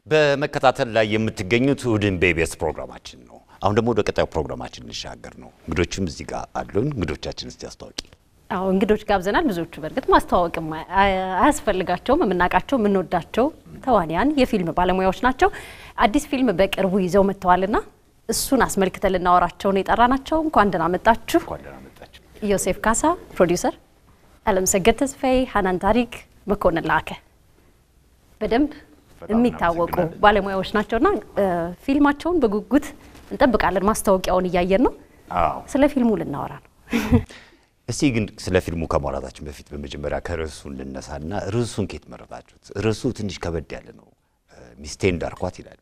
በመከታተል ላይ የምትገኙት እሑድን በኢቢኤስ ፕሮግራማችን ነው። አሁን ደግሞ ወደ ቀጣዩ ፕሮግራማችን እንሻገር ነው። እንግዶችም እዚህ ጋር አሉን። እንግዶቻችን እስቲ አስታውቂ። አዎ እንግዶች ጋብዘናል። ብዙዎቹ በእርግጥ ማስተዋወቅም አያስፈልጋቸውም። የምናውቃቸው የምንወዳቸው ተዋንያን የፊልም ባለሙያዎች ናቸው። አዲስ ፊልም በቅርቡ ይዘው መጥተዋልና እሱን አስመልክተን ልናወራቸው ነው የጠራናቸው። እንኳን ደህና መጣችሁ። እንኳን ደህና መጣችሁ። ዮሴፍ ካሳ ፕሮዲውሰር፣ አለም ሰገድ ተስፋዬ፣ ሀናን ታሪክ፣ መኮንን ላከ በደንብ የሚታወቁ እናመሰግናለን። ባለሙያዎች ናቸውና ፊልማቸውን በጉጉት እንጠብቃለን። ማስታወቂያውን እያየን ነው። አዎ ስለ ፊልሙ ልናወራ ነው። እስቲ ግን ስለ ፊልሙ ከማውራታችን በፊት በመጀመሪያ ከርዕሱ እንነሳና ርዕሱን ኬት መረጣችሁት? ርዕሱ ትንሽ ከበድ ያለ ነው። ሚስቴ እንዳርኳት ይላል።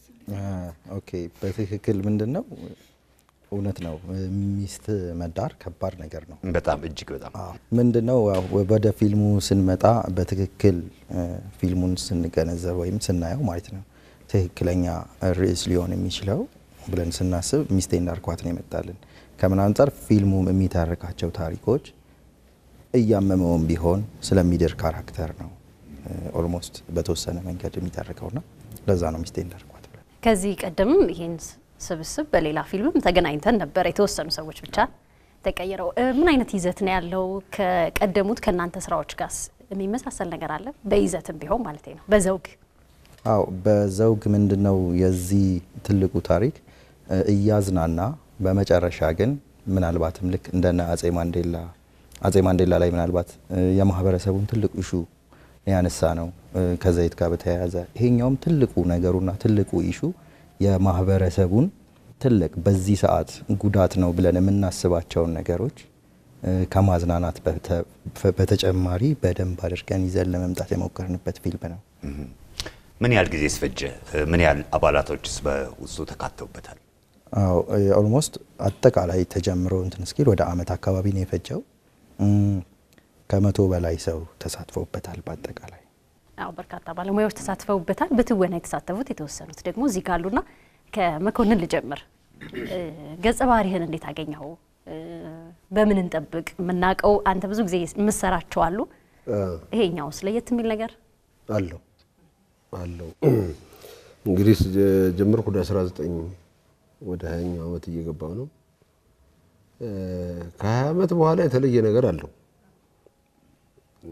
ኦኬ በትክክል ምንድን ነው እውነት ነው። ሚስት መዳር ከባድ ነገር ነው። በጣም እጅግ በጣም ምንድን ነው ያው ወደ ፊልሙ ስንመጣ በትክክል እ፣ ፊልሙን ስንገነዘብ ወይም ስናየው ማለት ነው ትክክለኛ ርዕስ ሊሆን የሚችለው ብለን ስናስብ ሚስቴ እንዳርኳት ነው የመጣልን። ከምን አንጻር ፊልሙ የሚተርካቸው ታሪኮች እያመመውም ቢሆን ስለሚድር ካራክተር ነው ኦልሞስት በተወሰነ መንገድ የሚተርከውና ለዛ ነው ሚስቴ እንዳርኳት ብለን ከዚህ ቀደምም ይህን ስብስብ በሌላ ፊልምም ተገናኝተን ነበር። የተወሰኑ ሰዎች ብቻ ተቀይረው እ፣ ምን አይነት ይዘት ነው ያለው? ከቀደሙት ከእናንተ ስራዎች ጋር የሚመሳሰል ነገር አለ? በይዘትም ቢሆን ማለት ነው። በዘውግ አው በዘውግ ምንድነው የዚህ ትልቁ ታሪክ እ፣ እያዝናና በመጨረሻ ግን ምናልባትም ልክ እንደነ አጼ ማንዴላ አጼ ማንዴላ ላይ ምናልባት እ፣ የማህበረሰቡን ትልቁ ኢሹ ያነሳ ነው እ፣ ከዘይት ጋር በተያያዘ ይሄኛውም ትልቁ ነገሩና ትልቁ ኢሹ የማህበረሰቡን ትልቅ በዚህ ሰዓት ጉዳት ነው ብለን የምናስባቸውን ነገሮች እ፣ ከማዝናናት በተ- በተጨማሪ በደንብ አድርገን ይዘን ለመምጣት የሞከርንበት ፊልም ነው። ምን ያህል ጊዜ ስፈጀ? ምን ያህል አባላቶችስ በውስጡ ተካተውበታል? አዎ ኦልሞስት አጠቃላይ ተጀምሮ እንትን እስኪል ወደ አመት አካባቢ ነው የፈጀው። እም፣ ከመቶ በላይ ሰው ተሳትፎበታል በአጠቃላይ። አዎ በርካታ ባለሙያዎች ተሳትፈውበታል። በትወና የተሳተፉት የተወሰኑት ደግሞ እዚህ ካሉና ከመኮንን ልጀምር። እ፣ ገጸ ባህሪህን እንዴት አገኘኸው? እ፣ በምን እንጠብቅ? የምናውቀው አንተ ብዙ ጊዜ የምሰራቸው አሉ። ይሄኛውስ ለየት የሚል ነገር አለው አለው እንግዲህ ጀመርኩ ወደ 19 ወደ 20 ዓመት እየገባው ነው። እ፣ ከ20 ዓመት በኋላ የተለየ ነገር አለው። እ፣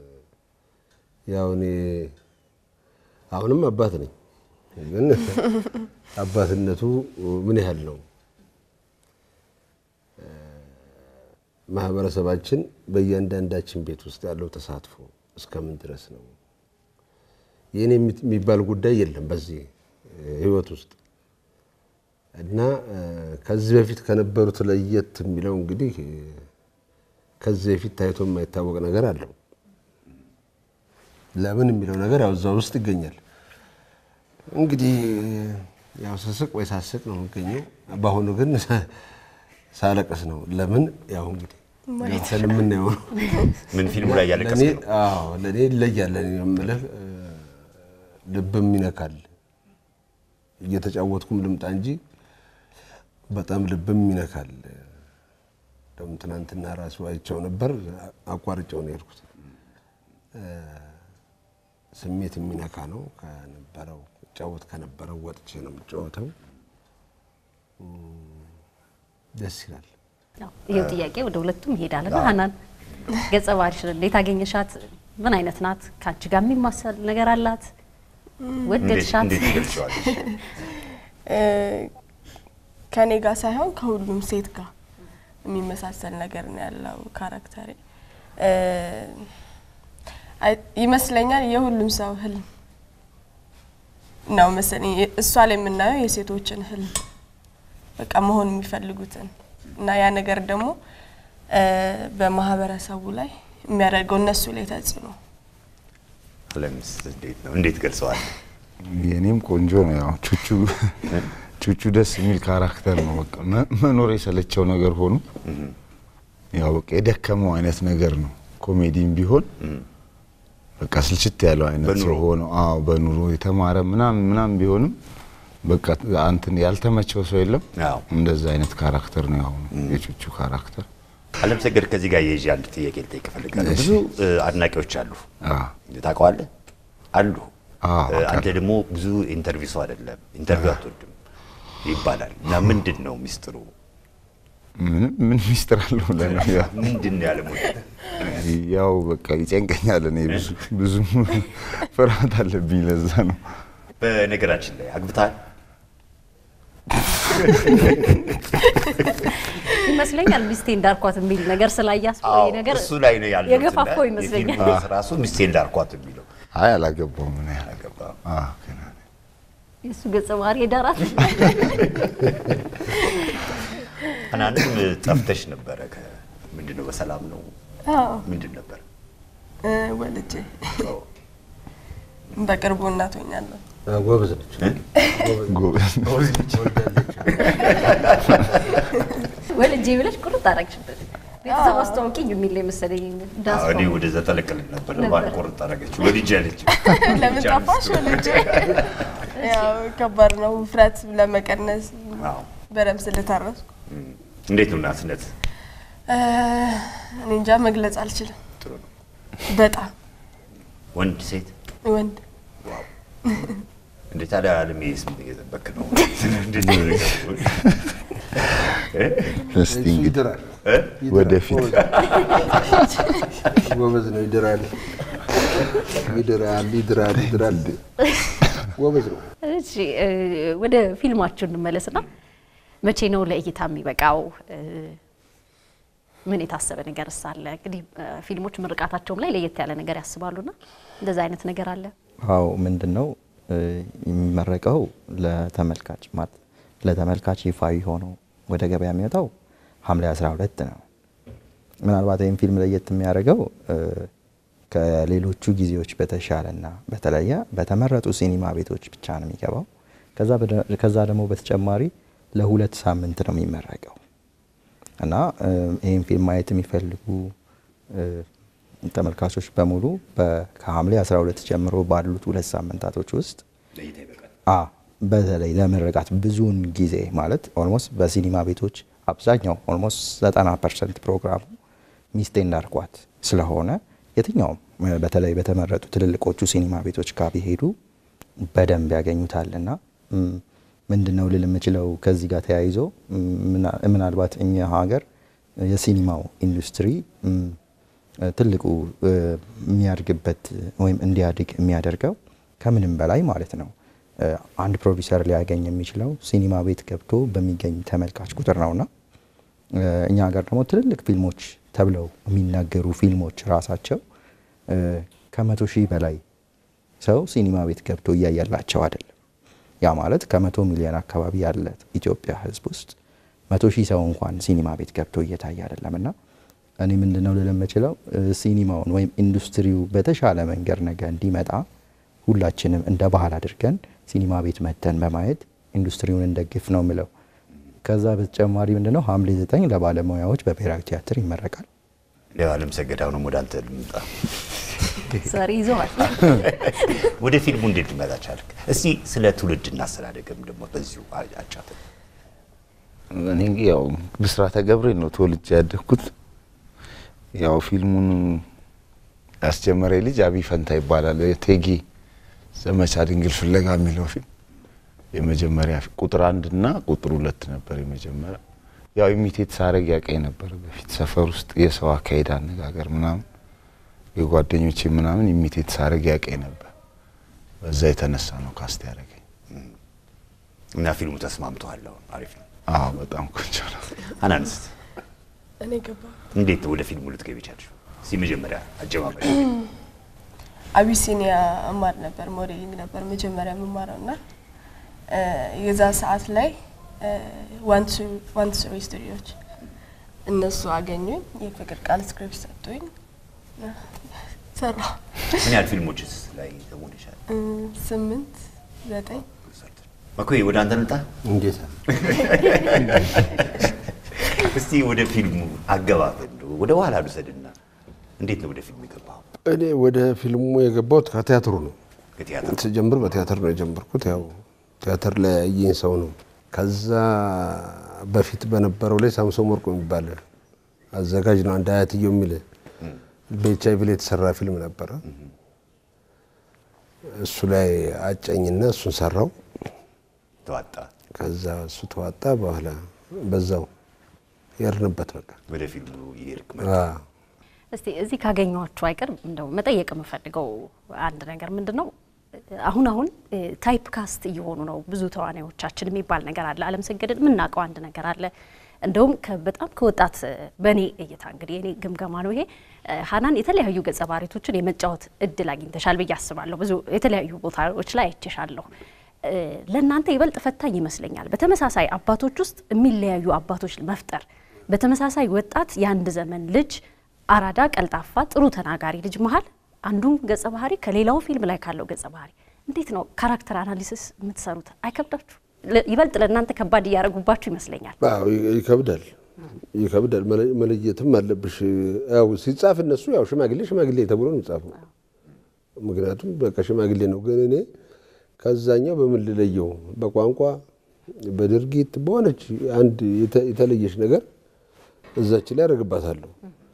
ያው እኔ አሁንም አባት ነኝ፣ ግን አባትነቱ ምን ያህል ነው? እ፣ ማህበረሰባችን በእያንዳንዳችን ቤት ውስጥ ያለው ተሳትፎ እስከምን ድረስ ነው? የኔ የሚባል ጉዳይ የለም በዚህ ህይወት ውስጥ እና እ፣ ከዚህ በፊት ከነበሩት ለየት የሚለው እንግዲህ እ፣ ከዚህ በፊት ታይቶ የማይታወቅ ነገር አለው። ለምን የሚለው ነገር ያው እዛ ውስጥ ይገኛል። እንግዲህ እ፣ ያው ስስቅ ወይ ሳስቅ ነው የሚገኘው። በአሁኑ ግን ሳለቅስ ነው። ለምን ያው እንግዲህ ገብተን የምናየው ነው። ምን ፊልሙ ላይ ያለቀስ ለእኔ ነው? አዎ ለእኔ ይለያል። እኔ የምልህ እ፣ ልብም ይነካል። እየተጫወትኩም ልምጣ እንጂ በጣም ልብም ይነካል። ደግሞ ትናንትና ራሱ አይቼው ነበር፣ አቋርጬው ነው የሄድኩት። እ፣ ስሜት የሚነካ ነው። ከነበረው ጫወት ከነበረው ወጥቼ ነው የምጫወተው። እም፣ ደስ ይላል። ያው ይሄው ጥያቄ ወደ ሁለቱም ይሄዳልና ሀናን ገጸ ባህሪሽን እንዴት አገኘሻት? ምን አይነት ናት? ከአንቺ ጋር የሚማሰል ነገር አላት? እንዴት ወደድሻት? እንዴት ትገልጪዋለሽ? ከኔ ጋር ሳይሆን ከሁሉም ሴት ጋር የሚመሳሰል ነገር ነው ያለው ካራክተሬ እ፣ አይ- ይመስለኛል የሁሉም ሰው ህልም ነው መሰለኝ። እሷ ላይ የምናየው የሴቶችን ህልም በቃ መሆን የሚፈልጉትን እና ያ ነገር ደግሞ እ፣ በማህበረሰቡ ላይ የሚያደርገው እነሱ ላይ ተጽዕኖ አለምስ እንዴት ነው? እንዴት ገልጸዋል? የኔም ቆንጆ ነው። ያው ቹቹ ቹቹ ደስ የሚል ካራክተር ነው። በቃ መ- መኖር የሰለቸው ነገር ሆኖ ያው በቃ የደከመው አይነት ነገር ነው። ኮሜዲም ቢሆን በቃ ስልችት ያለው አይነት በኑሮ። ሰው ሆኖ አዎ፣ በኑሮ የተማረ ምናምን ምናምን ቢሆንም በቃ አንትን ያልተመቸው ሰው የለም። አዎ። እንደዛ አይነት ካራክተር ነው ያው የቹቹ ካራክተር። አለም ሰገድ ከዚህ ጋር የይዤ አንድ ጥያቄ ልጠይቅ እፈልጋለሁ። ብዙ እ፣ አድናቂዎች አሉ። አዎ። ታውቀዋለህ? አሉ አዎ፣ እ፣ አንተ ደግሞ ብዙ ኢንተርቪው ሰው አይደለም፣ ኢንተርቪው አትወድም ይባላል እና ምንድን ነው ሚስጥሩ? ምንም ምን ሚስጥር አለው ለነው ያው ምንድን ነው ያለመውደድ? ያው በቃ ይጨንቀኛል። እኔ ብዙ ብዙም ፍርሃት አለብኝ። ለዛ ነው በነገራችን ላይ አግብተሃል? ይመስለኛል ሚስቴ እንዳልኳት የሚል ነገር ስላያስ አዎ፣ ነገር እሱ ላይ ነው ያለው። የገፋፋው ይመስለኛል። ራሱ ሚስቴ እንዳልኳት የሚለው አይ አላገባውም። ምን ያህል አገባህ? አዎ ገና ነኝ። የእሱ ገጸ ባህሪ የዳራት ሀናንም ጠፍተሽ ነበረ። ከ- ምንድን ነው በሰላም ነው? አዎ ምንድን ነበር? እ፣ ወልጄ በቅርቡ እናት ሆኛለሁ። ጎበዝ ነች። ጎበዝ ወልጄ ብለሽ ቁርጥ አደረግሽበት። ቤተሰብ አስተዋውቂኝ የሚል ነው የመሰለኝ ዳስ አዎ፣ እኔ ወደዛ ጠለቅልን ነበር። ነበር። ባል ቆርጥ አደረገች። ወልጅ አለች። ለምን ጠፋሽ ወልጄ? ያው ከባድ ነው ውፍረት ለመቀነስ አዎ። በደምብ ስለታረስኩ እም፣ እንዴት ነው እናትነት? እ፣ እኔ እንጃ መግለጽ አልችልም። ጥሩ ነው። በጣም ወንድ ሴት? ወንድ ዋው! እንዴት ታዲያ አለሜ ስም እየጠበክ ነው? እንዴት ነው ነገሩ? እ? እስቲ እሱ እንግዲህ ይድራል። እ? ወደፊት ጎበዝ ነው። ይድራል፣ ይድራል፣ ይድራል፣ ይድራል። ጎበዝ ነው። እሺ እ፣ ወደ ፊልማችሁ እንመለስና መቼ ነው ለእይታ የሚበቃው? እ፣ ምን የታሰበ ነገር አለ? እንግዲህ እ፣ ፊልሞች ምርቃታቸውም ላይ ለየት ያለ ነገር ያስባሉና እንደዛ አይነት ነገር አለ? አዎ ምንድን ነው እ፣ የሚመረቀው ለተመልካች ማለት ለተመልካች ይፋዊ ሆኖ ወደ ገበያ የሚወጣው ሐምሌ 12 ነው። ምናልባት ይህም ፊልም ለየት የሚያደርገው እ፣ ከሌሎቹ ጊዜዎች በተሻለና በተለየ በተመረጡ ሲኒማ ቤቶች ብቻ ነው የሚገባው። ከዛ በደ- ከዛ ደግሞ በተጨማሪ ለሁለት ሳምንት ነው የሚመረቀው እና እ፣ ይህን ፊልም ማየት የሚፈልጉ እ፣ ተመልካቾች በሙሉ በ- ከሐምሌ 12 ጀምሮ ባሉት ሁለት ሳምንታቶች ውስጥ ለእይታ ይበቃል። አ በተለይ ለምርቃት ብዙውን ጊዜ ማለት ኦልሞስት በሲኒማ ቤቶች አብዛኛው ኦልሞስት 90 ፐርሰንት ፕሮግራሙ ሚስቴ እንዳርኳት ስለሆነ የትኛውም እ፣ በተለይ በተመረጡ ትልልቆቹ ሲኒማ ቤቶች ጋር ቢሄዱ በደንብ ያገኙታልና እም፣ ምንድን ነው ልል የምችለው ከዚህ ጋር ተያይዞ እም፣ ምና- ምናልባት እኛ ሀገር የሲኒማው ኢንዱስትሪ እም፣ እ፣ ትልቁ እ፣ የሚያድግበት ወይም እንዲያድግ የሚያደርገው ከምንም በላይ ማለት ነው እ፣ አንድ ፕሮዲሰር ሊያገኝ የሚችለው ሲኒማ ቤት ገብቶ በሚገኝ ተመልካች ቁጥር ነውና እ፣ እኛ ሀገር ደግሞ ትልልቅ ፊልሞች ተብለው የሚናገሩ ፊልሞች ራሳቸው እ፣ ከመቶ ሺህ በላይ ሰው ሲኒማ ቤት ገብቶ እያያላቸው አይደለም። ያ ማለት ከመቶ ሚሊዮን አካባቢ ያለ ኢትዮጵያ ሕዝብ ውስጥ መቶ ሺህ ሰው እንኳን ሲኒማ ቤት ገብቶ እየታየ አይደለም እና እኔ ምንድነው ልል የምችለው እ፣ ሲኒማውን ወይም ኢንዱስትሪው በተሻለ መንገድ ነገ እንዲመጣ ሁላችንም እንደ ባህል አድርገን ሲኒማ ቤት መተን በማየት ኢንዱስትሪውን እንደግፍ ነው ምለው። ከዛ በተጨማሪ ምንድነው ሐምሌ ዘጠኝ ለባለሙያዎች በብሔራዊ ቲያትር ይመረቃል። ለዓለም ሰገድ አሁንም ወደ አንተ ልምጣ። ዛሬ ይዘዋል። ወደ ፊልሙ እንዴት ልመጣ ቻልክ? እስቲ ስለ ትውልድ እናስተዳደግም ደግሞ በዚሁ አጫት። እኔ እንግዲህ ያው ብስራተ ገብርኤል ነው ተወልጄ ያደግኩት። ያው ፊልሙን ያስጀመረ ልጅ አብይ ፈንታ ይባላል። ቴጌ ዘመቻ ድንግል ፍለጋ የሚለው ፊልም የመጀመሪያ ፊ- ቁጥር አንድ እና ቁጥር ሁለት ነበር የመጀመሪያ። ያው ኢሚቴት ሳረግ ያቀኝ ነበር በፊት ሰፈር ውስጥ የሰው አካሄድ፣ አነጋገር ምናምን የጓደኞቼ ምናምን ኢሚቴት ሳረግ ያቀኝ ነበር። በዛ የተነሳ ነው ካስት ያደረገኝ። እና ፊልሙ ተስማምተዋል? አሁን አሪፍ ነው። አዎ በጣም ቆንጆ ነው። አናንስት እኔ ገባ እንዴት ወደ ፊልሙ ልትገቢ ቻልሽ? እስቲ መጀመሪያ አጀማመር አቢሲኒያ እማር ነበር፣ ሞዴሊንግ ነበር መጀመሪያ የምማረው እና እ፣ የዛ ሰዓት ላይ ዋን ስሪ ስቱዲዮች እነሱ አገኙኝ። የፍቅር ቃል ስክሪፕት ሰጡኝ፣ እ፣ ሰራሁ። ምን ያህል ፊልሞችስ ላይ ተሞልሻል? እ፣ ስምንት ዘጠኝ መኮይ ወደ አንተ ልምጣ። እንዴት እስቲ ወደ ፊልሙ አገባብ እንደው ወደ ኋላ ልውሰድና እንዴት ነው ወደ ፊልሙ የገባው? እኔ ወደ ፊልሙ የገባሁት ከቲያትሩ ነው። ከቲያትር ስጀምር በቲያትር ነው የጀመርኩት። ያው ቲያትር ላይ ያየኝ ሰው ነው። ከዛ በፊት በነበረው ላይ ሳምሶን ወርቁ የሚባል አዘጋጅ ነው አንድ አያትየው የሚል በኤች አይቪ ላይ የተሰራ ፊልም ነበረ። እሱ ላይ አጨኝና እሱን ሰራው። ተዋጣ ከዛ እሱ ተዋጣ። በኋላ በዛው ያርንበት በቃ ወደ ፊልሙ ይርቅ አዎ። እስቲ እዚህ ካገኘኋችሁ አይቀር እንደው መጠየቅ የምፈልገው አንድ ነገር ምንድን ነው፣ አሁን አሁን ታይፕ ካስት እየሆኑ ነው ብዙ ተዋናዮቻችን የሚባል ነገር አለ። አለም ሰገድን የምናውቀው አንድ ነገር አለ። እንደውም ከ- በጣም ከወጣት በእኔ እይታ እንግዲህ የኔ ግምገማ ነው ይሄ ሀናን የተለያዩ ገጸ ባህሪቶችን የመጫወት እድል አግኝተሻል ብዬ አስባለሁ። ብዙ የተለያዩ ቦታዎች ላይ አይቼሻለሁ። እ፣ ለእናንተ ይበልጥ ፈታኝ ይመስለኛል። በተመሳሳይ አባቶች ውስጥ የሚለያዩ አባቶች መፍጠር፣ በተመሳሳይ ወጣት የአንድ ዘመን ልጅ አራዳ፣ ቀልጣፋ፣ ጥሩ ተናጋሪ ልጅ መሀል አንዱን ገጸ ባህሪ ከሌላው ፊልም ላይ ካለው ገጸ ባህሪ እንዴት ነው ካራክተር አናሊሲስ የምትሰሩት? አይከብዳችሁ? ለ- ይበልጥ ለእናንተ ከባድ እያደረጉባችሁ ይመስለኛል። አዎ ይ- ይከብዳል ይከብዳል። መለ- መለየትም አለብሽ። ያው ሲጻፍ እነሱ ያው ሽማግሌ ሽማግሌ ተብሎ ነው የሚጻፈው። ምክንያቱም በቃ ሽማግሌ ነው። ግን እኔ ከዛኛው በምን ልለየው? በቋንቋ በድርጊት በሆነች አንድ የተ- የተለየች ነገር እዛች ላይ ያደርግባታለሁ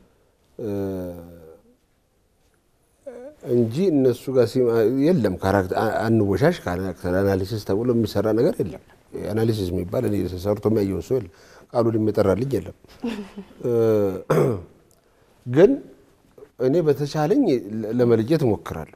እንጂ እነሱ ጋር ሲማ- የለም ካራክተር አንወሻሽ ካራክተር አናሊሲስ ተብሎ የሚሰራ ነገር የለም። አናሊሲስ የሚባል እኔ ሰርቶ የሚያየውን ሰው የለም። ቃሉን የሚጠራልኝ የለም። ግን እኔ በተቻለኝ ለ- ለመለየት እሞክራለሁ።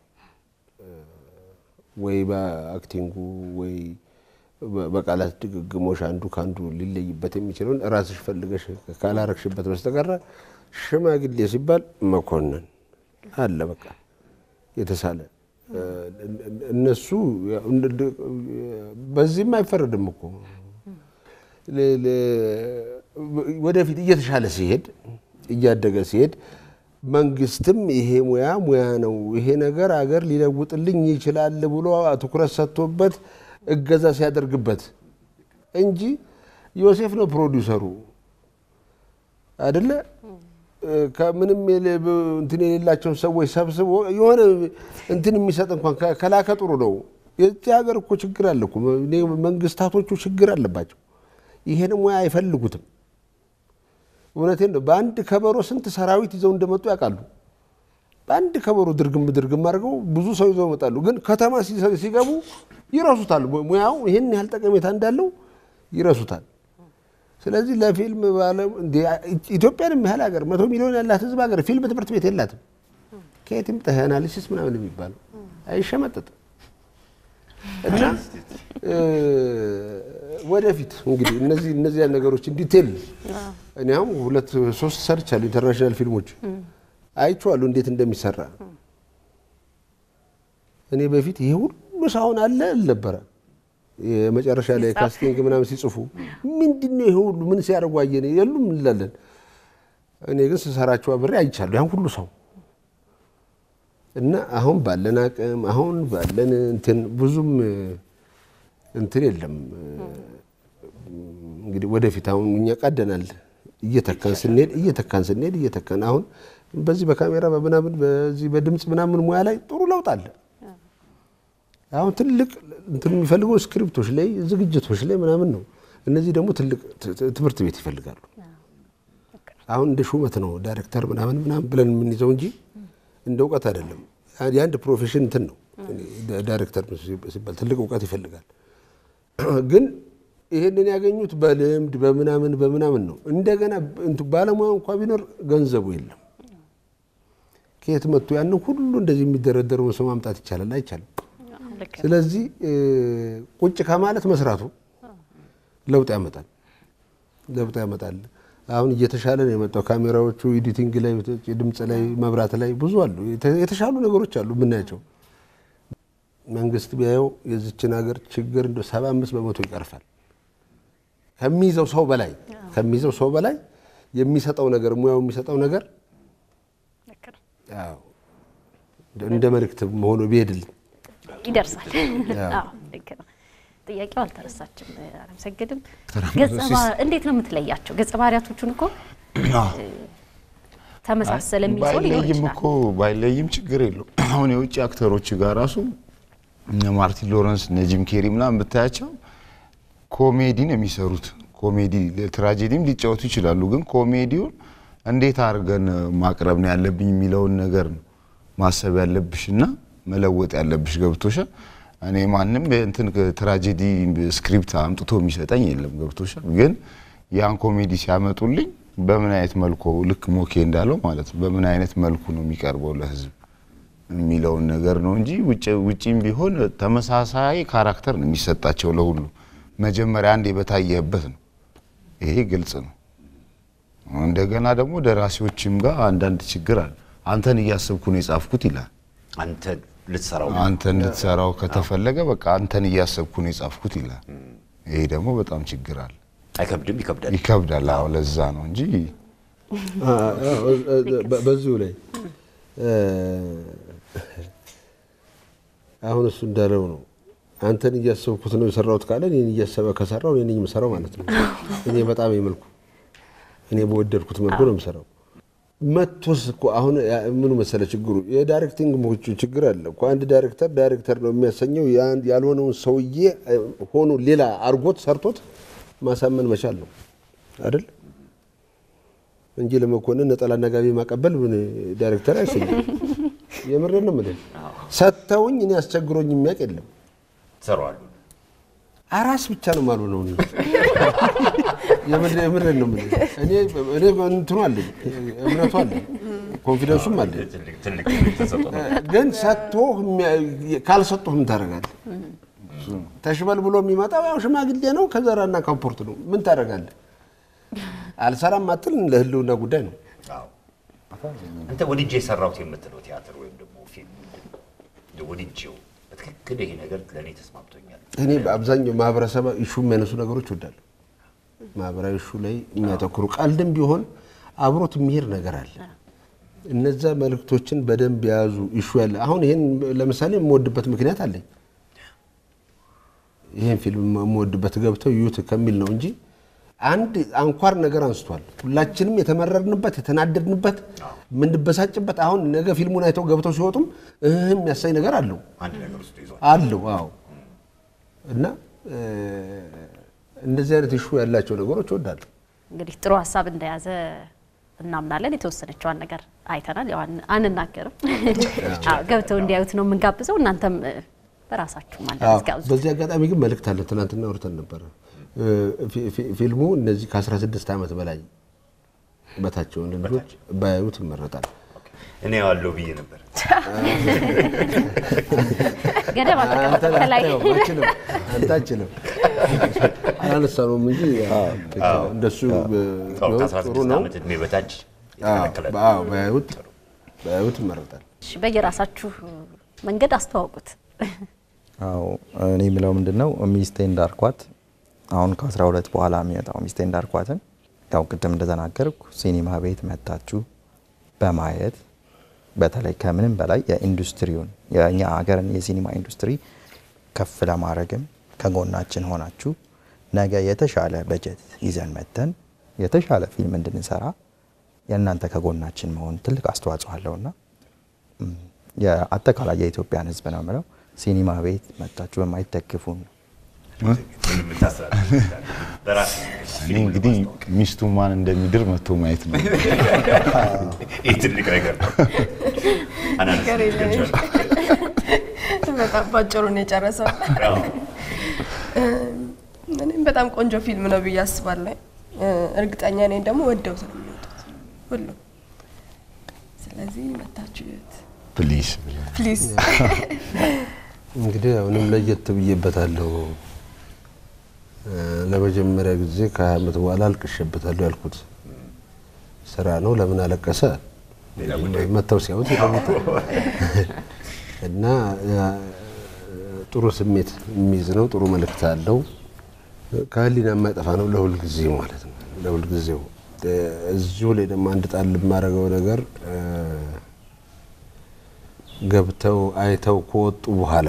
ወይ በአክቲንጉ ወይ በ- በቃላት ድግግሞሽ አንዱ ከአንዱ ሊለይበት የሚችለውን ራስሽ ፈልገሽ ካላረግሽበት በስተቀረ ሽማግሌ ሲባል መኮንን አለ በቃ የተሳለ እነሱ ያው እንደ- እንደ- በዚህም አይፈረድም እኮ ለ- ለ- ወደፊት እየተሻለ ሲሄድ እያደገ ሲሄድ መንግስትም ይሄ ሙያ ሙያ ነው፣ ይሄ ነገር አገር ሊለውጥልኝ ይችላል ብሎ ትኩረት ሰጥቶበት እገዛ ሲያደርግበት እንጂ ዮሴፍ ነው ፕሮዲውሰሩ አይደለ? ከምንም የለ- እንትን የሌላቸውን ሰዎች ሰብስቦ የሆነ እንትን የሚሰጥ እንኳን ከ- ከላከ ጥሩ ነው። የዚህ ሀገር እኮ ችግር አለ እኮ እኔ መንግስታቶቹ ችግር አለባቸው። ይሄን ሙያ አይፈልጉትም። እውነቴን ነው። በአንድ ከበሮ ስንት ሰራዊት ይዘው እንደመጡ ያውቃሉ። በአንድ ከበሮ ድርግም ድርግም አድርገው ብዙ ሰው ይዘው ይመጣሉ። ግን ከተማ ሲ- ሲገቡ ይረሱታል። ሙያው ይህን ያህል ጠቀሜታ እንዳለው ይረሱታል። ስለዚህ ለፊልም ባለ እንደ ኢትዮጵያን ያህል ሀገር መቶ ሚሊዮን ያላት ህዝብ ሀገር ፊልም ትምህርት ቤት የላትም። ከየት ይምጣ ይሄ አናሊሲስ ምናምን የሚባለው አይሸመጠጥም። እና እ፣ ወደፊት እንግዲህ እነዚህ እነዚህ ነገሮች ዲቴል እኔ አሁን ሁለት ሶስት ሰርቻለሁ ኢንተርናሽናል ፊልሞች አይቼዋለሁ እንዴት እንደሚሰራ። እኔ በፊት ይሄ ሁሉ ሳሁን አለ ነበረ የመጨረሻ ላይ ካስቲንግ ምናምን ሲጽፉ ምንድን ነው ይሄ ሁሉ ምን ሲያደርጉ አየን የሉም እንላለን። እኔ ግን ስሰራቸው አብሬ አይቻለሁ ያን ሁሉ ሰው እና አሁን ባለን አቅም አሁን ባለን እንትን ብዙም እንትን የለም። እንግዲህ ወደፊት አሁን እኛ ቀደናል እየተካን ስንሄድ እየተካን ስንሄድ እየተካን አሁን በዚህ በካሜራ በምናምን በዚህ በድምፅ ምናምን ሙያ ላይ ጥሩ ለውጥ አለ። አሁን ትልቅ እንትን የሚፈልገው ስክሪፕቶች ላይ ዝግጅቶች ላይ ምናምን ነው። እነዚህ ደግሞ ትልቅ ት- ት- ትምህርት ቤት ይፈልጋሉ። አሁን እንደ ሹመት ነው ዳይሬክተር ምናምን ምናምን ብለን የምንይዘው እንጂ እንደ እውቀት አይደለም። የአንድ ፕሮፌሽን እንትን ነው ዳይሬክተር ሲባል ትልቅ እውቀት ይፈልጋል። ግን ይሄንን ያገኙት በልምድ በምናምን በምናምን ነው። እንደገና እንትን ባለሙያ እንኳ ቢኖር ገንዘቡ የለም። ከየት መጥቶ ያንን ሁሉ እንደዚህ የሚደረደረውን ሰው ማምጣት ይቻላል? አይቻልም። ልክ ነው። ስለዚህ እ፣ ቁጭ ከማለት መስራቱ ለውጥ ያመጣል፣ ለውጥ ያመጣል። አሁን እየተሻለ ነው የመጣው። ካሜራዎቹ ኤዲቲንግ ላይ፣ ድምፅ ላይ፣ መብራት ላይ ብዙ አሉ፣ የተ- የተሻሉ ነገሮች አሉ የምናያቸው። መንግስት ቢያየው የዚችን ሀገር ችግር እንደ ሰባ አምስት በመቶ ይቀርፋል። ከሚይዘው ሰው በላይ ከሚይዘው ሰው በላይ የሚሰጠው ነገር ሙያው የሚሰጠው ነገር ልክ ነው። አዎ፣ እንደ መልእክት መሆኑ ቢሄድልኝ ይደርሳል። አዎ ልክ ነው። ጥያቄው አልተረሳችም። አለምሰግድም ገጸ ባህሪ እንዴት ነው የምትለያቸው? ገጸ ባህሪያቶቹን እኮ ተመሳሰለ የሚል ሰው ሊኖር ባይለይም ይችላል። እኮ ባይለይም ችግር የለው። አሁን የውጭ አክተሮች ጋር ራሱ እነ ማርቲን ሎረንስ እነ ጂም ኬሪ ምናምን ብታያቸው ኮሜዲ ነው የሚሰሩት። ኮሜዲ ትራጀዲም ሊጫወቱ ይችላሉ። ግን ኮሜዲውን እንዴት አድርገን ማቅረብ ነው ያለብኝ የሚለውን ነገር ነው ማሰብ ያለብሽ እና መለወጥ ያለብሽ ገብቶሻል። እኔ ማንም እንትን ትራጀዲ ስክሪፕት አምጥቶ የሚሰጠኝ የለም ገብቶሻል። ግን ያን ኮሜዲ ሲያመጡልኝ በምን አይነት መልኩ ልክ ሞኬ እንዳለው ማለት ነው በምን አይነት መልኩ ነው የሚቀርበው ለህዝብ የሚለውን ነገር ነው እንጂ ውጪም ቢሆን ተመሳሳይ ካራክተር ነው የሚሰጣቸው ለሁሉ። መጀመሪያ አንድ በታየህበት ነው። ይሄ ግልጽ ነው። እንደገና ደግሞ ደራሲዎችም ጋር አንዳንድ ችግር አለ። አንተን እያሰብኩ ነው የጻፍኩት ይላል። አንተ ልትሰራው አንተ እንድትሰራው ከተፈለገ በቃ አንተን እያሰብኩ ነው የጻፍኩት ይላል። ይሄ ደግሞ በጣም ችግር አለ። አይከብድም? ይከብዳል። ይከብዳል። አዎ ለዛ ነው እንጂ በዚሁ ላይ አሁን እሱ እንዳለው ነው። አንተን እያሰብኩት ነው የሰራሁት ካለ እኔን እያሰበ ከሰራው እኔ ነኝ የምሰራው ማለት ነው። እኔ በጣም የመልኩ እኔ በወደድኩት መልኩ ነው የምሰራው። መቶስ እኮ አሁን ምኑ መሰለ ችግሩ የዳይሬክቲንግ ችግር አለ እኮ። አንድ ዳይሬክተር ዳይሬክተር ነው የሚያሰኘው ያልሆነውን ሰውዬ ሆኖ ሌላ አርጎት ሰርቶት ማሳመን መቻል ነው አይደል? እንጂ ለመኮንን ነጠላና ጋቢ ማቀበል ምን ዳይሬክተር አይሰኝም። የምሬን ነው የምልህ። ሰጥተውኝ እኔ አስቸግሮኝ የሚያውቅ የለም። ትሰራዋሉ። አራስ ብቻ ነው ማሉ ነው የምሬን ነው የምልህ። እኔ እኔ እንትኑ አለኝ እምነቱ አለኝ ኮንፊደንሱም አለኝ። ትልቅ ትልቅ ትልቅ ተሰጥኦ ነው። ግን ሰጥቶ ካልሰጡህ ምን ታደርጋለህ? ተሽበል ብሎ የሚመጣው ያው ሽማግሌ ነው ከዘራና ካምፖርት ነው። ምን ታደርጋለህ? አልሰራም አትል ለህልውና ጉዳይ ነው። አዎ። አንተ ወድጄ የሰራሁት የምትለው ቲያትር ወይም ደግሞ ፊልም ምንድን ነው? እንደው ወድጄው በትክክል ይሄ ነገር ለእኔ ተስማምቶኛል። እኔ በአብዛኛው ማህበረሰብ ኢሹ የሚያነሱ ነገሮች እወዳለሁ። ማህበራዊ ኢሹ ላይ የሚያተኩሩ ቀልድም ቢሆን አብሮት የሚሄድ ነገር አለ። እነዛ መልእክቶችን በደንብ የያዙ ኢሹ ያለ አሁን ይህን ለምሳሌ የምወድበት ምክንያት አለኝ። ይህን ፊልም የምወድበት ገብተው ይዩት ከሚል ነው እንጂ አንድ አንኳር ነገር አንስቷል። ሁላችንም የተመረርንበት የተናደድንበት የምንበሳጭበት አሁን ነገ ፊልሙን አይተው ገብተው ሲወጡም እህ የሚያሳይ ነገር አለው አንድ ነገር ውስጥ ይዟል። አለው አዎ። እና እንደዚህ አይነት ኢሹ ያላቸው ነገሮች እወዳለሁ። እንግዲህ ጥሩ ሀሳብ እንደያዘ እናምናለን። የተወሰነችዋን ነገር አይተናል። ያው አን- አንናገርም። አዎ፣ ገብተው እንዲያዩት ነው የምንጋብዘው። እናንተም እ፣ በራሳችሁ አዎ፣ ማለት ጋብዙ። በዚህ አጋጣሚ ግን መልእክት አለ። ትናንትና አውርተን ነበረ። ፊ- ፊ- ፊልሙ እነዚህ ከ16 ዓመት በላይ በታች የሆኑ ልጆች ባያዩት ይመረጣል። እኔ ያዋለው ብዬ ነበር። ገደብ አንተ አልተቀመጠም ከላይ አታየውም፣ አችልም፣ አንተ አችልም አላነሳነውም እንጂ እንደሱ አዎ፣ ቢሆን ጥሩ ከ16 ነው። ዓመት እድሜ በታች አዎ፣ የተከለከለ ነው። አዎ፣ ባያዩት ባያዩት ይመረጣል። እሺ፣ በየራሳችሁ መንገድ አስተዋውቁት። አዎ እኔ የምለው ምንድን ነው ሚስቴ እንዳርኳት አሁን ከ12 በኋላ የሚመጣው ሚስቴ እንዳርኳትን ያው ቅድም እንደተናገርኩ ሲኒማ ቤት መታችሁ በማየት በተለይ ከምንም በላይ የኢንዱስትሪውን የእኛ ሀገርን የሲኒማ ኢንዱስትሪ ከፍ ለማድረግም ከጎናችን ሆናችሁ ነገ የተሻለ በጀት ይዘን መተን የተሻለ ፊልም እንድንሰራ የእናንተ ከጎናችን መሆን ትልቅ አስተዋጽኦ አለውና ም፣ የአጠቃላይ የኢትዮጵያን ሕዝብ ነው የምለው ሲኒማ ቤት መታችሁ በማይደግፉን ምንም የምታስተላልፈው በራስህ እኔ እንግዲህ ሚስቱ ማን እንደሚድር መቶ ማየት ነው። ይህ ትልቅ ነገር ነው። አናነስ ነገር የለም። በጣም ባጭሩ ነው የጨረሰው። አዎ። እኔም በጣም ቆንጆ ፊልም ነው ብዬ አስባለሁ። እ፣ እርግጠኛ ነኝ ደግሞ ወደውት ነው የሚወጡት ሁሉም። ስለዚህ መታችሁ እዩት ፕሊዝ ፕሊዝ። እንግዲህ አሁንም ለየት ብዬበታለሁ። እ፣ ለመጀመሪያ ጊዜ ከሀያ ዓመት በኋላ አልቅሼበታለሁ ያልኩት ስራ ነው። ለምን አለቀሰ ሌላ ጉዳይ መተው ሲያዩት ይለውጣል እና እ፣ ጥሩ ስሜት የሚይዝ ነው። ጥሩ መልእክት አለው። ከህሊና የማይጠፋ ነው ለሁል ጊዜ ማለት ነው። ለሁል ጊዜው እ፣ እዚሁ ላይ ደግሞ አንድ ጣል የማደርገው ነገር እ፣ ገብተው አይተው ከወጡ በኋላ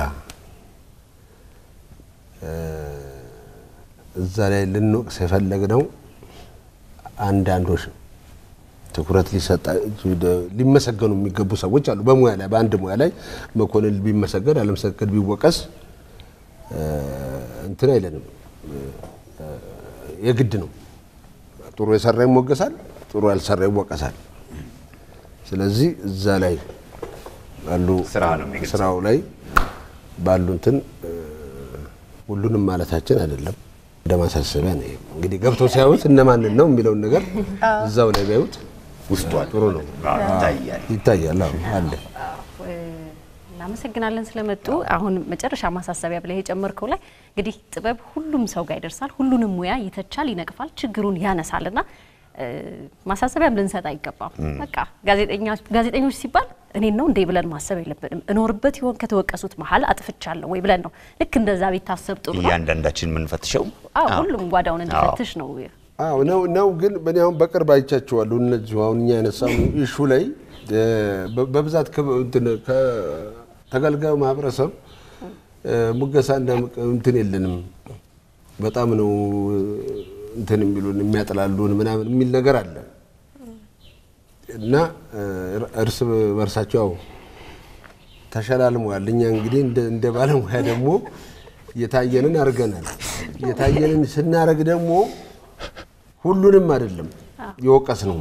እ፣ እዛ ላይ ልንወቅስ የፈለግነው አንዳንዶች ነው። ትኩረት ሊሰጣ ሊመሰገኑ የሚገቡ ሰዎች አሉ። በሙያ ላይ በአንድ ሙያ ላይ መኮንን ቢመሰገን አለመሰገን ቢወቀስ እ፣ እንትን አይለንም እ፣ የግድ ነው። ጥሩ የሰራ ይሞገሳል፣ ጥሩ ያልሰራ ይወቀሳል። ስለዚህ እዛ ላይ ባሉ ስራ ነው የሚገልጸው። ስራው ላይ ባሉ እንትን እ፣ ሁሉንም ማለታችን አይደለም። እንደ ማሳሰቢያ ነው። ይሄ እንግዲህ ገብተው ሲያዩት እነማንን ነው የሚለውን ነገር እዛው ላይ ቢያዩት ውስጡ አለ። ጥሩ ነው። አዎ፣ ይታያል። ይታያል። አዎ አለ። እናመሰግናለን ስለመጡ። አሁን መጨረሻ ማሳሰቢያ ብለህ የጨመርከው ላይ እንግዲህ ጥበብ ሁሉም ሰው ጋር ይደርሳል፣ ሁሉንም ሙያ ይተቻል፣ ይነቅፋል፣ ችግሩን ያነሳል እና እ፣ ማሳሰቢያም ልንሰጥ አይገባም። በቃ ጋዜጠኛ- ጋዜጠኞች ሲባል እኔን ነው እንዴ ብለን ማሰብ የለብንም። እኖርበት ይሆን ከተወቀሱት መሀል አጥፍቻለሁ ወይ ብለን ነው ልክ እንደዛ ቢታሰብ ጥሩ ነው። እያንዳንዳችን የምንፈትሸው አዎ ሁሉም ጓዳውን እንዲፈትሽ ነው። አዎ ነው ነው። ግን በእኔ አሁን በቅርብ አይቻቸዋለሁ። እነዚሁ አሁን እኛ ያነሳው ኢሹ ላይ እ፣ በ- በብዛት ከ- እንትን ከተገልጋዩ ማህበረሰብ እ፣ ሙገሳና ምቅ- እንትን የለንም በጣም ነው እ፣ እንትን የሚሉን የሚያጥላሉን ምናምን የሚል ነገር አለ እና እ፣ እርስ በርሳቸው ያው ተሸላልመዋል። እኛ እንግዲህ እንደ- እንደ ባለሙያ ደግሞ የታየንን አድርገናል። የታየንን ስናደርግ ደግሞ ሁሉንም አይደለም የወቀስ ነው።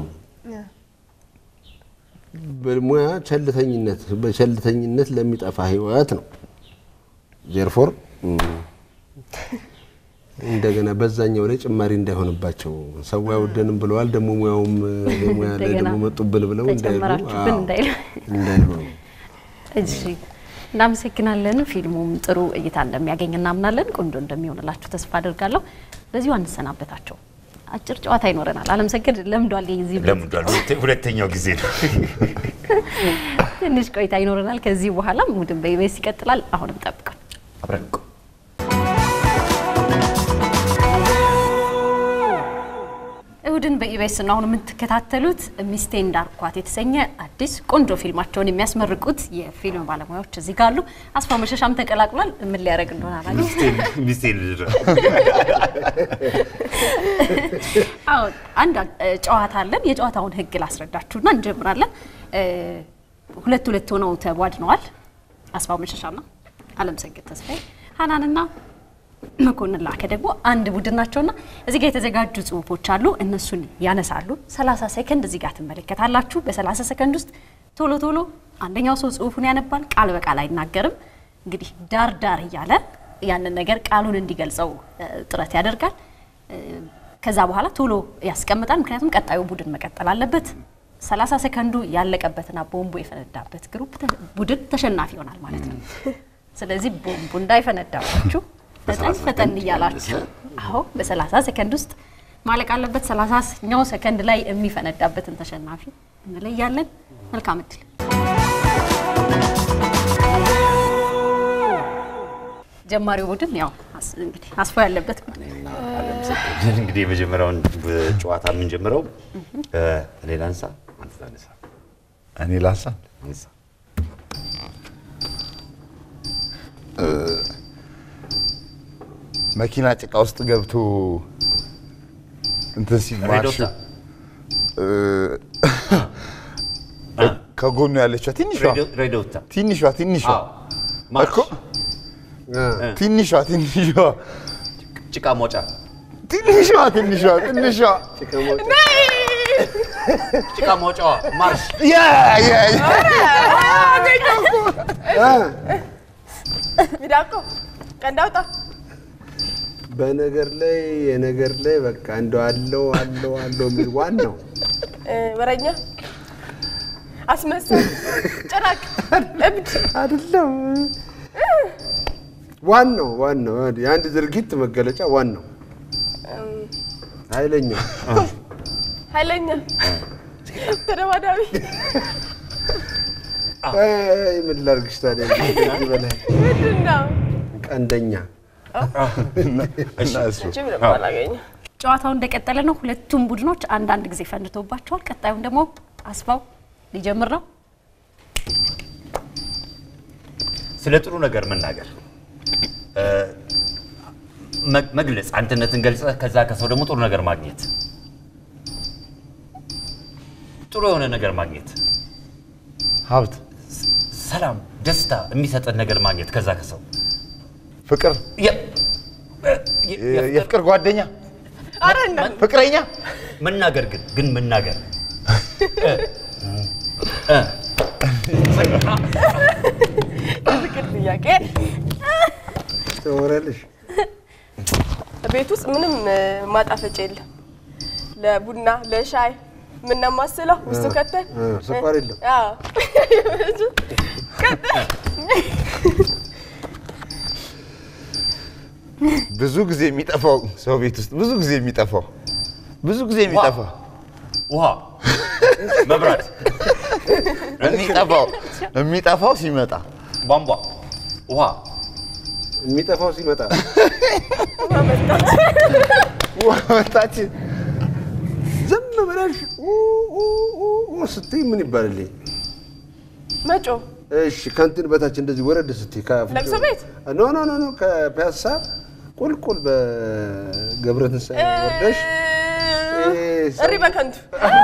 በሙያ ቸልተኝነት በቸልተኝነት ለሚጠፋ ህይወት ነው። ዜርፎር እንደገና በዛኛው ላይ ጭማሪ እንዳይሆንባቸው ሰው አይወደንም ብለዋል። ደግሞ ሙያውም ሙያ ላይ እንደገና ደግሞ መጡብን ብለው እንዳይሉ ተጨመራችሁብን አዎ፣ እንዳይሉ። እንዳይሉ ነው። እሺ እናመሰግናለን። ፊልሙም ጥሩ እይታ እንደሚያገኝ እናምናለን። ቆንጆ እንደሚሆንላችሁ ተስፋ አድርጋለሁ። በዚሁ አንሰናበታቸው። አጭር ጨዋታ ይኖረናል። አለም ሰገድ ለምዷል። የዚህ ቤት ለምዷል። ሁለተ- ሁለተኛው ጊዜ ነው። ትንሽ ቆይታ ይኖረናል። ከዚህ በኋላ ሙድን በኢቢኤስ ይቀጥላል። አሁንም ጠብቀን አብረን እንቆይ። እሁድን በኢቢኤስ ነው አሁን የምትከታተሉት። ሚስቴ እንዳርኳት የተሰኘ አዲስ ቆንጆ ፊልማቸውን የሚያስመርቁት የፊልም ባለሙያዎች እዚህ ጋር አሉ። አስፋው መሸሻም ተቀላቅሏል። ምን ሊያደርግ እንደሆነ አላውቅም። ሚስቴን ሚስቴን ልድረስ። አዎ አንድ እ, ጨዋታ አለን። የጨዋታውን ሕግ ላስረዳችሁና እንጀምራለን። እ, ሁለት ሁለት ሆነው ተቧድነዋል። አስፋው መሸሻና አለም ሰገድ ተስፋዬ፣ ሀናንና መኮንን ላከ ደግሞ አንድ ቡድን ናቸውና እዚህ ጋር የተዘጋጁ ጽሁፎች አሉ። እነሱን ያነሳሉ። 30 ሰከንድ እዚህ ጋር ትመለከታላችሁ። በ30 ሰከንድ ውስጥ ቶሎ ቶሎ አንደኛው ሰው ጽሁፉን ያነባል። ቃል በቃል አይናገርም። እንግዲህ ዳር ዳር እያለ ያንን ነገር ቃሉን እንዲገልጸው እ, ጥረት ያደርጋል። እ, ከዛ በኋላ ቶሎ ያስቀምጣል። ምክንያቱም ቀጣዩ ቡድን መቀጠል አለበት። 30 ሰከንዱ ያለቀበትና ቦምቡ የፈነዳበት ግሩፕ ተ- ቡድን ተሸናፊ ይሆናል ማለት ነው። ስለዚህ ቦምቡ እንዳይፈነዳባችሁ ፈጠን ፈጠን እያላችሁ አዎ፣ በ30 ሰከንድ ውስጥ ማለቅ አለበት። 30ኛው ሰከንድ ላይ የሚፈነዳበትን ተሸናፊ እንለያለን። መልካም እድል። ጀማሪው ቡድን ያው አስ- እንግዲህ አስፋው ያለበት ቡድን እንግዲህ የመጀመሪያውን ጨዋታ የምንጀምረው እ፣ እኔ ላንሳ፣ አንተ ታነሳ። እኔ ላንሳ። አንሳ። መኪና ጭቃ ውስጥ ገብቶ እንትን ሲል ማርሽ ሬዶታ እ፣ ከጎኑ ያለችዋ ትንሿ ሬዲዮ- ሬዶታ ትንሿ ትንሿ አዎ። ማርሽ እኮ ትንሿ ትንሿ ጭቃ ሞጫ ትንሿ ትንሿ ትንሿ ጭቃ ሞጫዋ ማርሽ ያ ያ ያ ሚዳቆ ቀንዳውጣ በነገር ላይ የነገር ላይ በቃ እንደው አለው አለው አለው የሚል ዋናው ወረኛ አስመሳይ ጭራቅ እብድ አይደለም። ዋናው ዋናው የአንድ ድርጊት መገለጫ ዋናው ኃይለኛው ኃይለኛ ተደባዳቢ አይ ምን ላድርግሽ ታዲያ ከዚህ በላይ ምንድን ነው? ቀንደኛ እና እሱ ጅብ ነው አላገኘ ጨዋታው እንደቀጠለ ነው። ሁለቱም ቡድኖች አንዳንድ ጊዜ ፈንድቶባቸዋል። ቀጣዩን ደግሞ አስፋው ሊጀምር ነው። ስለ ጥሩ ነገር መናገር እ፣ መ- መግለጽ አንድነትን ገልጸህ ከዛ ከሰው ደግሞ ጥሩ ነገር ማግኘት ጥሩ የሆነ ነገር ማግኘት ሀብት፣ ሰላም፣ ደስታ የሚሰጠን ነገር ማግኘት ከዛ ከሰው ፍቅር፣ የ- የ- የ- የፍቅር ጓደኛ፣ አረ እና ፍቅረኛ፣ መናገር ግን ግን መናገር እ፣ እ፣ የፍቅር ጥያቄ ትወራለሽ? ቤት ውስጥ ምንም እ፣ ማጣፈጫ የለም። ለቡና ለሻይ የምናማስለው ውስጡ ከተን እ፣ ስኳር የለም። አዎ። ብዙ ጊዜ የሚጠፋው ሰው ቤት ውስጥ ብዙ ጊዜ የሚጠፋው ብዙ ጊዜ የሚጠፋው ውሃ፣ መብራት፣ የሚጠፋው የሚጠፋው ሲመጣ ቧንቧ፣ ውሃ፣ የሚጠፋው ሲመጣ ውሃ መጣች። ዝም ብለሽ ኡ ኡ ኡ ኡ ስትይ ምን ይባልልኝ? መጮ እሺ ከእንትን በታች እንደዚህ ወረድ ስትይ ከአፍንጫው- ለቅሶ ቤት? ኖ ኖ ኖ ኖ ከፒያሳ ቁልቁል በገብረ ትንሣኤ ወርደሽ ይሄ ሰው- እሪ በከንቱ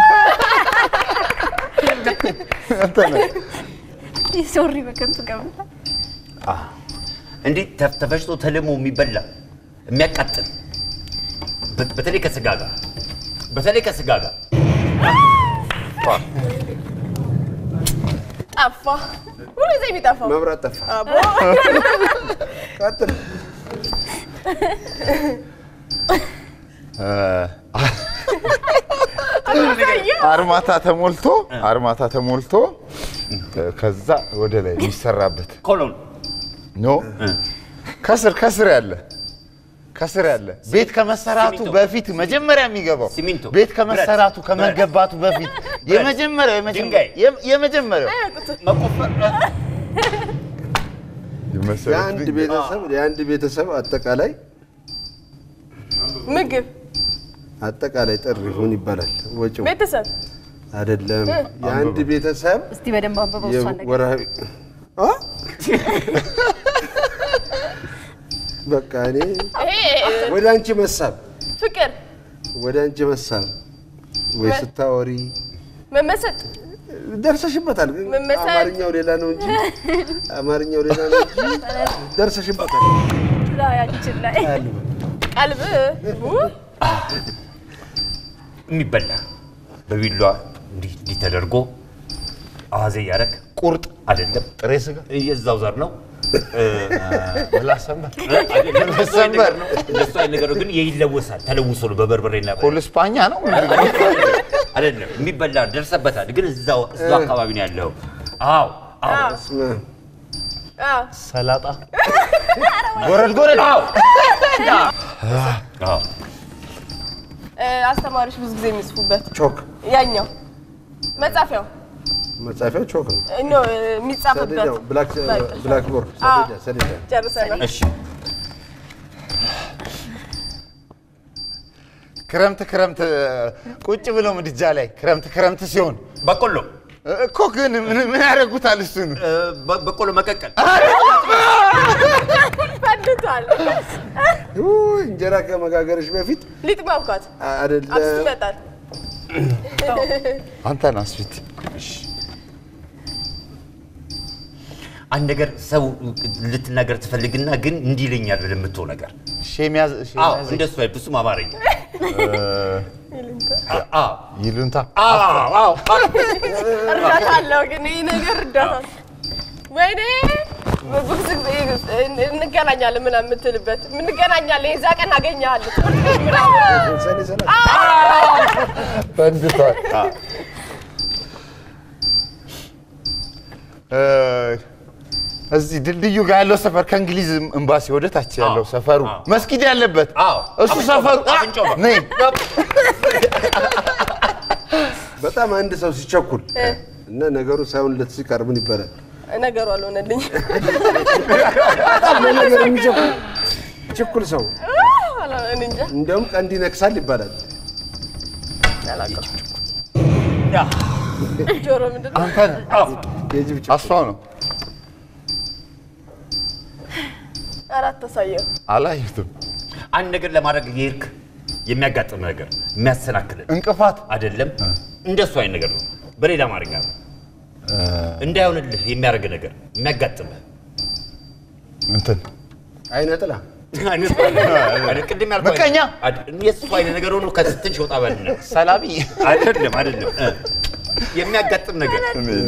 ሶሪ በከንቱ ገባ እንዲህ ተፍ- ተፈጭቶ ተልሞ የሚበላ የሚያቃጥል በ- በተለይ ከስጋ ጋር በተለይ ከስጋ ጋር ጠፋ። ሁሉ ጊዜ የሚጠፋው መብራት ጠፋ። አቦ ቀጥል። አርማታ ተሞልቶ አርማታ ተሞልቶ ከዛ ወደ ላይ የሚሰራበት ኮሎን ኖ ከስር ከስር ያለ ከስር ያለ ቤት ከመሰራቱ ሲሚንቶ። በፊት መጀመሪያ የሚገባው ሲሚንቶ፣ ቤት ከመሰራቱ ብረት፣ ከመገባቱ በፊት የመጀመሪያው የመጀመሪያው ድንጋይ። የም- የመጀመሪያው መቆፈር የመሰረት የአንድ ድንጋይ። ቤተሰብ የአንድ ቤተሰብ አጠቃላይ ምግብ አጠቃላይ ጥሪ ምን ይባላል? ወጪው ቤተሰብ አይደለም። የአንድ ቤተሰብ እስቲ በደንብ አንብበው እሷን ነገር የወርሃዊ አ? በቃ እኔ ይሄ ወደ አንቺ መሳብ ፍቅር ወደ አንቺ መሳብ ወይ ስታወሪ መመሰጥ ደርሰሽበታል። ግን መመሰጥ። አማርኛው ሌላ ነው እንጂ አማርኛው ሌላ ነው እንጂ ደርሰሽበታል። ላይ አንቺን ላይ ቀልብ ው፣ የሚበላ በቢሏ እንዲህ እንዲህ ተደርጎ አዋዜ እያደረግ ቁርጥ አይደለም ጥሬ ስጋ የዛው ዘር ነው ምላስ ሰንበር አይደለም፣ እንደሱ አይነት ነገር ነው። እንደሱ አይነት ነገር ነው፣ ግን ይለወሳል። ተለውሶ ነው በበርበሬና በ- ኮል ስፓኛ ነው አይደለም የሚበላ ደርሰበታል፣ ግን እዛው እዛው አካባቢ ነው ያለው። አዎ አዎ አዎ፣ አዎ። ሰላጣ ጎረድ ጎረድ አዎ አዎ እ፣ አስተማሪዎች ብዙ ጊዜ የሚጽፉበት ቾክ ያኛው መጻፊያው መጻፊያው ቾክ ነው። እ፣ ኖ እ፣ የሚጻፍበት ሰሌዳው ብላክ ብላክ ቦርድ ሰሌዳ ሰሌዳ ጨርሰናል። እሺ ክረምት ክረምት ቁጭ ብለው ምድጃ ላይ ክረምት ክረምት ሲሆን በቆሎ እኮ ግን ምን ምን ያደርጉታል? እሱን እ፣ በ- በቆሎ መቀቀል ፈንድቷል። ውይ፣ እንጀራ ከመጋገርሽ በፊት ሊጥ ማብኳት አብስት አይደለም ይመጣል። አንተን አስፊት አንድ ነገር ሰው ልትናገር ትፈልግና ግን እንዲህ ይለኛል ብለህ የምትሆው ነገር ሼሚያዝ አዎ እንደሱ አይደል ብዙም አማርኛ አዎ ይሉንታ አዎ አዎ እርዳታ አለው ግን ይህ ነገር እርዳታ ወይኔ ብዙ ጊዜ እንገናኛለን ምናምን የምትልበት እንገናኛለን የዛ ቀን አገኘሃለሁ ትምህርት ቤት ምናምን ሰኔ ሰላ ፈንድቷል። እ፣ እዚህ ድልድዩ ጋር ያለው ሰፈር ከእንግሊዝ ኤምባሲ ወደ ታች ያለው አዎ፣ ሰፈሩ አዎ። መስጊድ ያለበት አዎ እሱ ሰፈሩ አ፣ አፍንጫው ጋር። ነይ በጣም አንድ ሰው ሲቸኩል እና ነገሩ ሳይሆንለት ሲቀር ምን ይባላል? ነገሩ አልሆነልኝ በጣም ለነገር የሚቸኩል ችኩል ሰው እኔ እንጃ እንዲያውም ቀንድ ይነክሳል ይባላል። ጆሮ ምንድን ነው አንተን የጅብ ችኩል አስፋው ነው አራት ተሳየው አላየሁትም። አንድ ነገር ለማድረግ የሄድክ የሚያጋጥም ነገር የሚያሰናክልን እንቅፋት አይደለም እንደሱ አይነት ነገር ነው። በሌላ አማርኛ ነው እንዳይሆንልህ የሚያደርግ ነገር የሚያጋጥምህ እንትን አይነ ጥላ አይነት አይነት ቅድም ያልኩህ ምቀኛ? አይነት- የእሱ አይነት ነገር ሆኖ ከትንሽ ወጣ በልና ሰላቢ አይደለም አይደለም እ የሚያጋጥም ነገር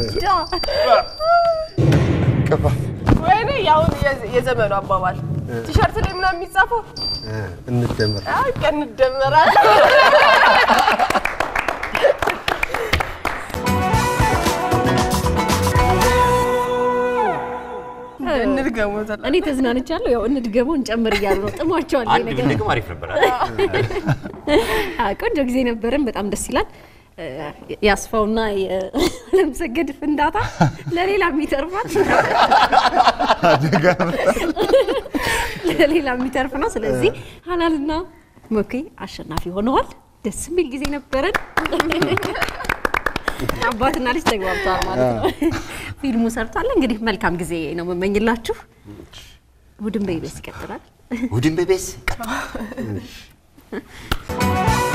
ቅፋ ወይኔ ያሁን የዘ- የዘመኑ አባባል ቲሸርት ላይ ምናምን የሚጻፈው እ፣ እንደመር አይ ቀን እንደመራለን እንድገመው ዘላ እኔ ተዝናንቻለሁ። ያው እንድገመው እንጨምር እያሉ ነው። ጥሟቸዋል ይሄ አንድ ነገር። ብንድግም አሪፍ ነበር። አዎ፣ ቆንጆ ጊዜ ነበረን። በጣም ደስ ይላል። እ፣ የአስፋውና የአለምሰገድ ፍንዳታ ለሌላ የሚተርፋል ለሌላ የሚተርፍ ነው። ስለዚህ ሀላልና ሞኬ አሸናፊ ሆነዋል። ደስ የሚል ጊዜ ነበረን። አባትና ልጅ ተግባብተዋል ማለት ነው። ፊልሙ ሰርቷል። እንግዲህ መልካም ጊዜ ነው የምመኝላችሁ። ቡድን በኢቢኤስ ይቀጥላል። እሑድን በቤስ